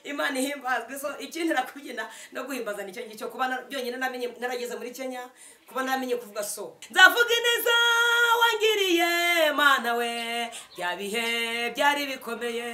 imana ihimbazwe so ikindi nakubyina no guhimbaza nicyo ngicyo kuba na- byonyine namenye narageze muri kenya kuba namenye kuvuga so nzavuga ineza wangiriye mana we bya bihe byari bikomeye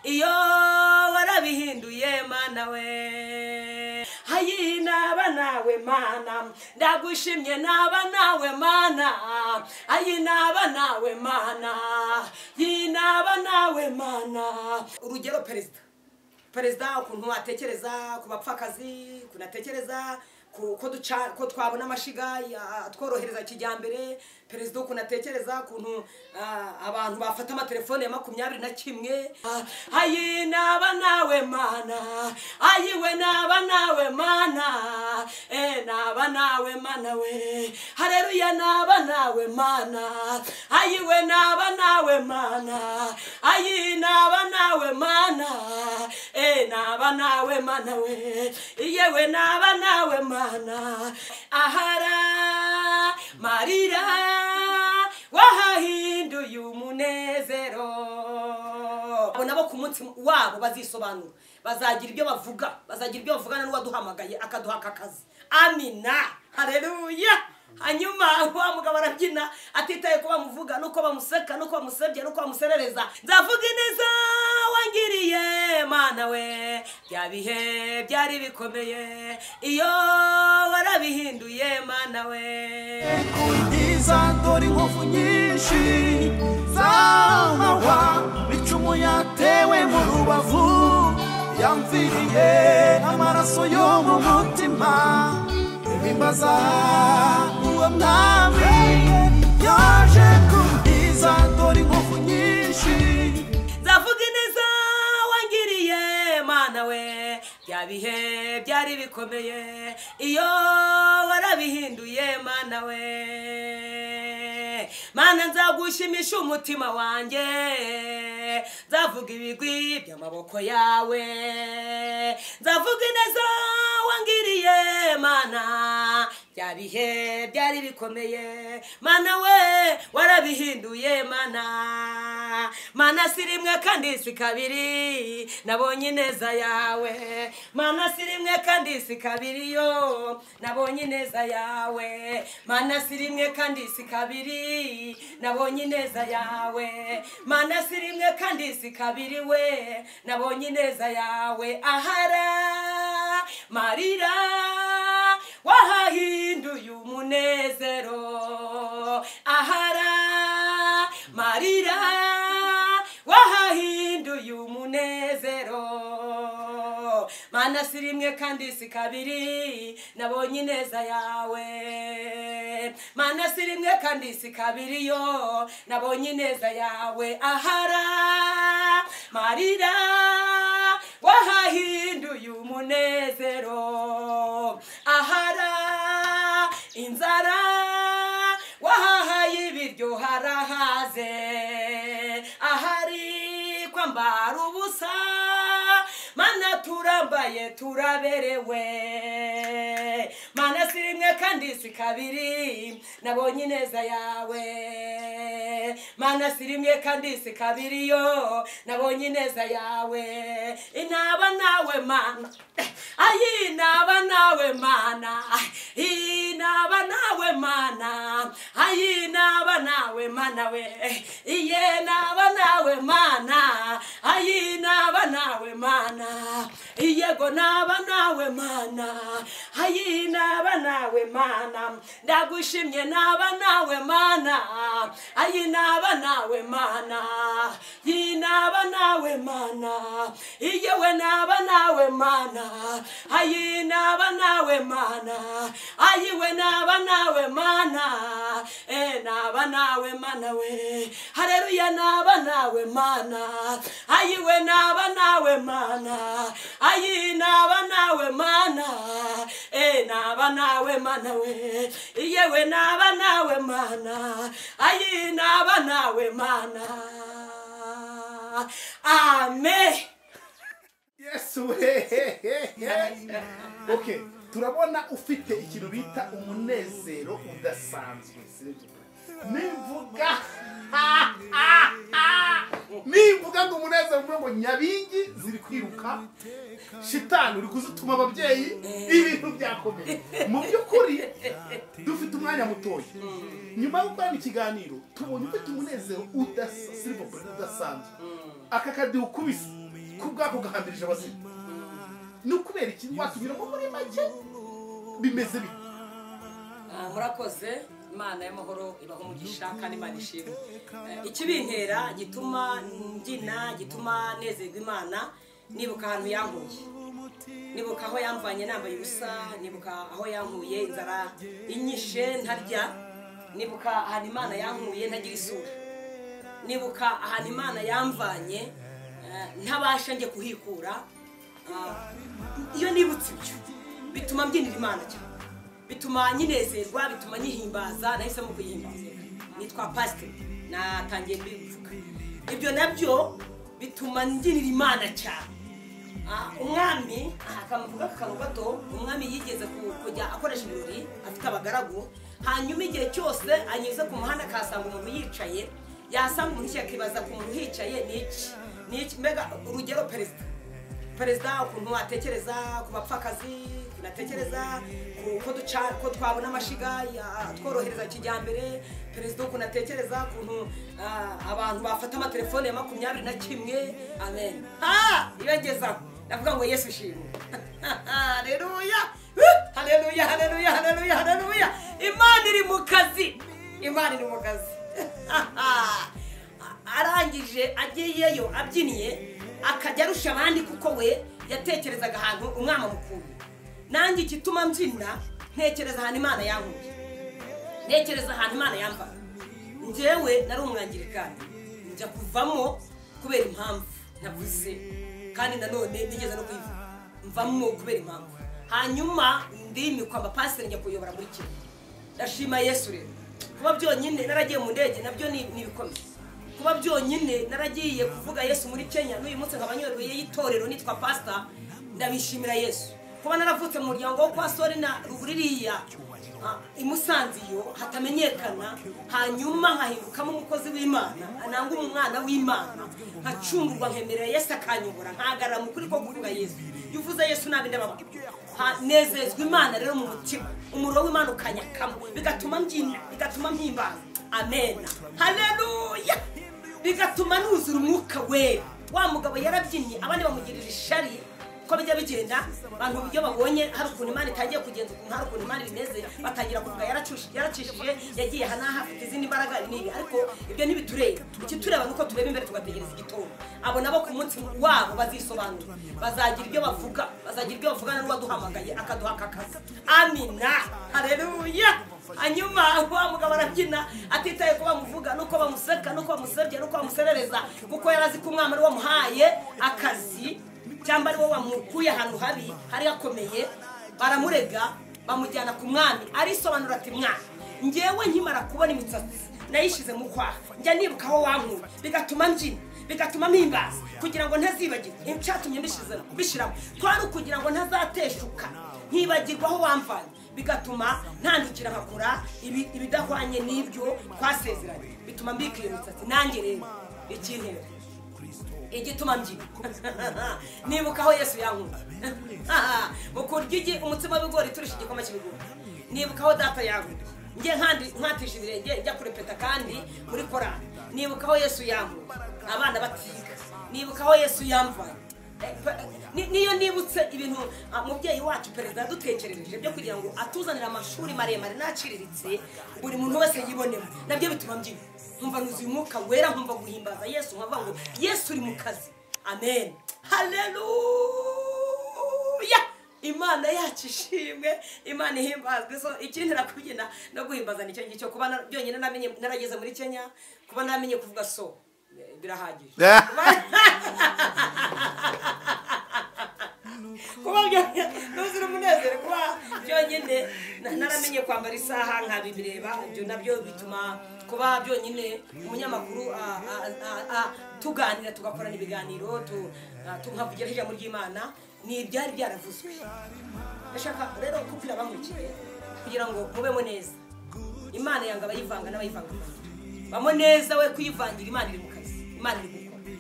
iyo warabihinduye mana we hayi naba nawe mana ndagushimye naba nawe mana ayi naba nawe mana yi naba nawe mana urugero perezida perezida ukuntu watekereza ku bapfakazi ukuntu atekereza ku- ko duca- ko twabona amashiga ya- atworohereza kijyambere perezida ukuntu atekereza ukuntu ah, abantu bafata amatelefone ya makumyabiri na kimwe Ah, ayi naba nawe mana ayi we naba nawe mana e naba nawe mana we hareruya naba nawe mana ayi we naba nawe mana ayi naba nawe mana e naba nawe mana we yewe naba nawe mana ahara marira wahahinduye umunezero abo nabo ku munsi wabo bazisobanura bazagira ibyo bavuga bazagira ibyo bavugana n'uwaduhamagaye akaduha aka kazi amina hareruya hanyuma wa mugabo arabyina atitaye ko bamuvuga nuko bamuseka nuko bamusebya nuko bamuserereza nzavuga ineza wangiriye mana we bya bihe byari bikomeye iyo warabihinduye mana we kundiza dore inkovu nyinshi z'amahwa icumu yatewe mu rubavu yamviriye amaraso yo mu mutima ibimbaza uwo mwami yaje kundiza dore inkovu nyinshi nzavuga ineza wangiriye mana we bya bihe byari bikomeye iyo warabihinduye mana we mana nzagushimisha umutima wanjye nzavuga ibigwi by'amaboko yawe nzavuga ineza wangiriye mana bya bihe byari bikomeye mana we warabihinduye mana mana si rimwe kandi si kabiri nabonye ineza yawe mana si rimwe kandi si kabiri yo nabonye ineza yawe mana si rimwe kandi si kabiri nabonye ineza yawe mana si rimwe kandi si kabiri we nabonye ineza yawe ahara marira wahahinduye umunezero ahara marira wahahinduye umunezero mana si rimwe kandi si kabiri nabonye ineza yawe mana si rimwe kandi si kabiri yo nabonye ineza yawe ahara marira wahahinduye umunezero ahara inzara wahahaye ibiryo harahaze ahari kwambara ubusa mana turambaye turaberewe mana si rimwe kandi si kabiri nabonye ineza yawe mana si rimwe kandi si kabiri yo nabonye ineza yawe inaba nawe mana ayi inaba nawe mana inaba nawe mana ayi naba nawe mana we iye naba nawe mana ayi naba nawe mana iyego naba nawe mana ayi naba nawe mana ndagushimye naba nawe mana ayi naba nawe mana yi naba nawe mana iyewe naba nawe mana ayi naba nawe mana ayi we naba nawe mana e naba nawe mana we hareruya naba nawe mana ayi we naba nawe mana ayi naba nawe mana e naba nawe mana we iyewe naba nawe mana ayi naba nawe mana amen yesu hehehehe okay turabona ufite ikintu bita umunezero udasanzwe sibyo nimvuga nimvuga ngo umunezero mvuga ngo nyabingi ziri kwiruka shitani uri kuzituma ababyeyi ibintu byakomeye mu by'ukuri dufite umwanya mutoya nyuma yo gukorana ikiganiro tubonye ufite umunezero udasa silivopure udasanzwe aka kadiho ukubise k'ubwako gahambirije abazima ni ukubera iki watubwiramo muri make bimeze bite Ah, murakoze imana y'amahoro ibaho umugisha kandi imana ishimwe Eh, ikibintera gituma mbyina gituma nezerwa imana nibuka ahantu yankuye nibuka aho yamvanye nambaye ubusa nibuka aho yankuye inzara inyishe ntarya nibuka ahantu imana yankuye ntagira isura nibuka ahantu imana yamvanye eh, ntabasha njye kuhikura Ah, iyo nibutse ibyo bituma mbyinira imana cyane bituma nyinezerwa bituma nyihimbaza nahisemo kuyihimbaza nitwa pasiteri natangiye kubivuga ibyo nabyo bituma nginira imana cyane Ah, umwami aha akamuvuga ku kantu gato umwami yigeze ku- kujya akoresha ibirori afite abagaragu hanyuma igihe cyose anyuze ku muhanda akahasanga umuntu yicaye yasanga umuntu akibaza ku muntu uhicaye ni iki ni iki mbega urugero perezida perezida ukuntu watekereza ku bapfakazi unatekereza ku- ko duca- ko twabona amashiga ya- tworohereza kijyambere perezida ukuntu atekereza ukuntu ah, abantu bafata amatelefone ya makumyabiri na kimwe amen ha iyogezaho ndavuga ngo yesu shimwe haleluya Huh! haleluya haleluya haleluya haleluya imana iri mu kazi imana iri mu kazi arangije ageyeyo abyiniye akajya arusha abandi kuko we yatekerezaga ahantu umwana mukuru nanjye igituma mbyina ntekereza ahantu imana yankuye ntekereza ahantu imana yambaye njyewe nari umwangirikani njya kuvamo kubera impamvu navuze kandi nanone nigeze no kuyivuga mvamo kubera impamvu hanyuma ndimikwa amapasiteri njya kuyobora muri kimwe ndashima yesu rero kuba byonyine naragiye mu ndege nabyo ni ni ibikomeye kuba byonyine naragiye kuvuga yesu muri kenya n'uyu munsi nkaba nyoboye y'itorero nitwa pasita ndabishimira yesu kuba naravutse mu muryango wo kwa sori na ruguririya Ah, i Musanze iyo hatamenyekana hanyuma nkahindukamo umukozi w'imana nanga umwana w'imana nkacungurwa nkemerera yesu akanyobora nkahagarara mu kuri ko kuvuga yesu iyo uvuze yesu nabi ndababara Ha- nezezwa imana rero mu mutima umuriro w'imana ukanyakamo bigatuma mbyina bigatuma mpimbana amena haleluya bigatuma nuzura umwuka wera wa mugabo yarabyinnye abandi bamugirira ishari uko bijya bigenda abantu iyo babonye hari ukuntu imana itangiye kugenza ukuntu hari ukuntu imana bimeze batangira kuvuga yaracushi- yaracishije yagiye aha n'aha afite izindi mbaraga ibi n'ibi ariko ibyo ntibitureba ikitureba ni uko tureba imbere tugategereza igitondo abo nabo ku munsi wabo bazisobanura bazagira ibyo bavuga bazagira ibyo bavugana n'uwaduhamagaye akaduha aka kazi amina hareruya hanyuma wa mugabo arabyina atitaye ko bamuvuga nuko bamuseka nuko bamusebye nuko bamuserereza kuko yari azi ko umwana ari wamuhaye akazi cyangwa ari wo wamukuye ahantu habi hari hakomeye baramurega bamujyana ku mwami arisobanura ati mwami ngewe nkimara kubona imisatsi nayishyize mu kwaha njya nibuka aho wankuye bigatuma mbyina bigatuma mpimbaza kugira ngo ntazibagirwe icyatumye mbishyize- mbishiramo twari ukugira ngo ntazateshuka nkibagirwa aho wamvanye bigatuma ntandukira nkakora ibi- ibidahwanye n'ibyo twasezeranye bituma mbika iyo misatsi nanjye rero ikintera igituma mbyina nibuka aho yesu yankuye mu kurya igi umutsima w'ibigori turusha igikoma cy'ibigori nibuka aho data yankuye njye nkandi- nkatisha ibirenge njya kurepeta kandi muri korani nibuka aho yesu yankuye abana batiga nibuka aho yesu yamvanye Ni- niyo nibutse ibintu ah, mubyeyi wacu perezida yadutekerereje byo kugira ngo atuzanire amashuri maremare n'aciriritse buri muntu wese yibonemo nabyo bituma mbyina nkumva nuzuye umwuka wera nkumva guhimbaza yesu nkavuga ngo yesu uri mu kazi amen haleluya imana yacu ishimwe imana ihimbazwe so ikintera kubyina no guhimbaza nicyo ngicyo kuba na- byonyine namenye narageze muri kenya kuba namenye kuvuga so eh, birahagije kuba ntuzira umunezero kuba byonyine na- naramenye kwambara isaha nkabibireba ibyo nabyo bituma kuba byonyine umunyamakuru ah, ah, ah, ah, tuganira tugakorana ibiganiro tu- ah, tukavugira ijambo ry'imana ni ibyari byaravuzwe ndashaka rero kubwira abamurikiye kugira ngo mubemo neza imana yanga abayivanga n'abayivanga bamo neza we kuyivangira imana iri mu kazi imana iri gukora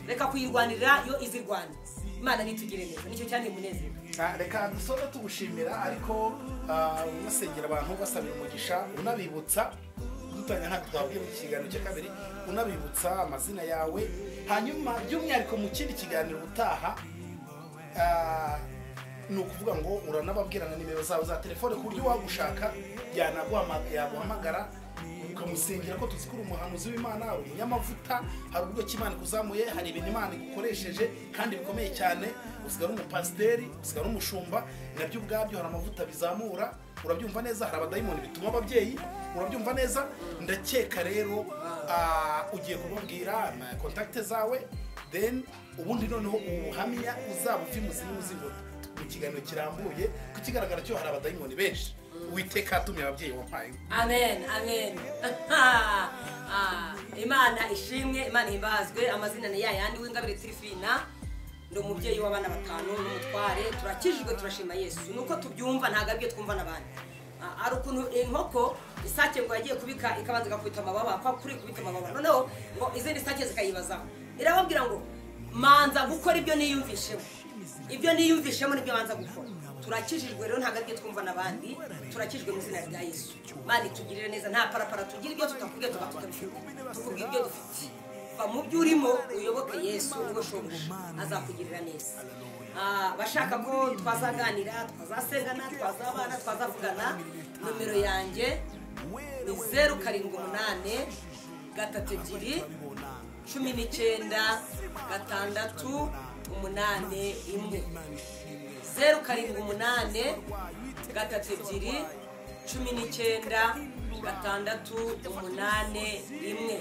reka kuyirwanirira yo izirwana imana nitugire neza nicyo cyane umunezero Ah, reka dusore tugushimira ariko ah, unasengera abantu basabira umugisha unabibutsa dutanya ntabwo twabwiye mu kiganiro cya kabiri unabibutsa amazina yawe hanyuma by'umwihariko mu kindi kiganiro utaha ah, ni ukuvuga ngo uranababwira na nimero zawe za telefone ku buryo wagushaka yanaguhama- yaguhamagara ukamusengera ko tuzi ko uri umuhanuzi w'imana uri umunyamavuta hari uburyo ki imana ikuzamuye hari ibintu imana igukoresheje kandi bikomeye cyane usigara umupasiteri usigara umushumba nabyo ubwabyo hari amavuta bizamura urabyumva neza hari abadayimoni bituma ababyeyi urabyumva neza ndakeka rero ah, ugiye kumubwira na kontakite zawe then ubundi noneho ubuhamya uzaba uva imuzi n'umuzingo mu kiganiro kirambuye ku kigaragara cyo hari abadayimoni benshi uwiteka yatumiye ababyeyi wampaye amen amen Ah, imana ishimwe imana imbazwe amazina ni yayandi w'ingabire tirifina ndi umubyeyi w'abana batanu n'umutware turakijijwe turashima yesu ni uko tubyumva ntabwo aribyo twumva n'abandi Ah, hari ukuntu inkoko isake ngo yagiye kubika ikabanza igakubita amababa kwa kuri kubita amababa noneho ngo izindi sake zikayibazaho irababwira ngo manza gukora ibyo niyumvishemo ibyo niyumvishemo nibyo banza gukora turakijijwe rero ntabwo aribyo twumva n'abandi turakijwe mu izina rya yesu mani tugirire neza nta parapara tugira ibyo tutakubwiye tuba tutabifite tukubwira ibyo dufite va mu byo urimo uyoboke yesu ubwo shobuja azakugirira neza Ah, bashaka ko twazaganira twazasengana twazabana twazavugana nomero yanjye ni zeru karindwi umunani gatatu ebyiri cumi n'icyenda gatandatu umunani imwe zeru karindwi umunani gatatu ebyiri cumi n'icyenda gatandatu umunani rimwe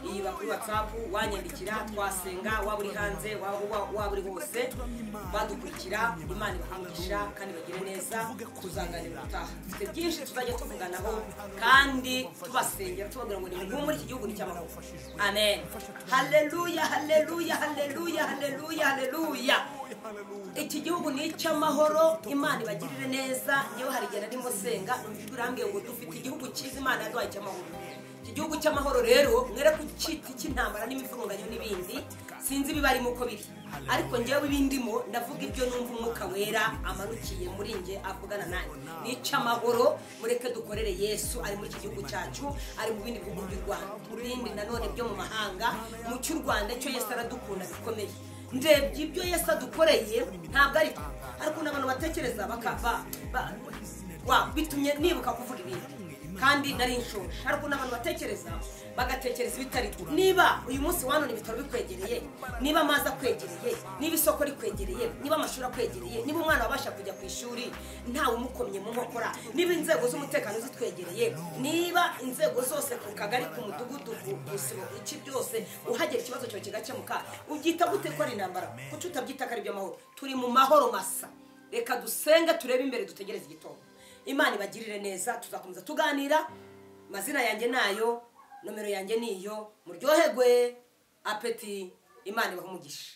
iyi bakuru watsapu wanyandikira twasenga waba uri hanze waba uba- waba uri hose badukurikira imana ibahangisha kandi bagire neza tuzaganira ubutaha dufite byinshi tuzajya tuvuganaho kandi tubasengera tubabwira ngo ni muri iki gihugu ni cy'amahoro amen haleluya haleluya haleluya haleluya haleluya iki gihugu ni icy'amahoro imana ibagirire neza yewe hari igihe narimo senga ijwi urambwiye ngo dufite igihugu cyiza imana yaduhaye cy'amahoro iki gihugu cy'amahoro rero mwere ko cyita icy'intambara n'imivurunganyo n'ibindi sinzi ibibarimo uko biri ariko ngewe ibindimo ndavuga ibyo numva umwuka wera amanukiye muri nge avugana nanjye ni icy'amahoro mureke dukorere yesu ari muri iki gihugu cyacu ari mu bindi bihugu by'u rwanda ibindi nanone byo mu mahanga mu cy'u rwanda cyo yesu aradukunda bikomeye ndebye ibyo yesu adukoreye ntabwo ari byo hari ukuntu abantu batekereza bakava ba- wa- bitumye nibuka kuvuga ibindi kandi nari nshoje hari ukuntu abantu batekereza bagatekereza ibitari byo niba uyu munsi wanone ibitaro bikwegereye niba amazi akwegereye niba isoko rikwegereye niba amashuri akwegereye niba umwana wabasha kujya ku ishuri ntawe umukomye mu nkokora niba inzego z'umutekano zitwegereye niba inzego zose ku kagari ku mudugudu ku gusibo iki byose uhagera ikibazo cyawe kigakemuka ubyita gute ko ari intambara kuki utabyita ko ari iby'amahoro turi mu mahoro masa reka dusenge turebe imbere dutegereze igitondo imana ibagirire neza tuzakomeza tuganira mazina yanjye nayo nomero yanjye niyo muryoherwe apeti imana ibaha umugisha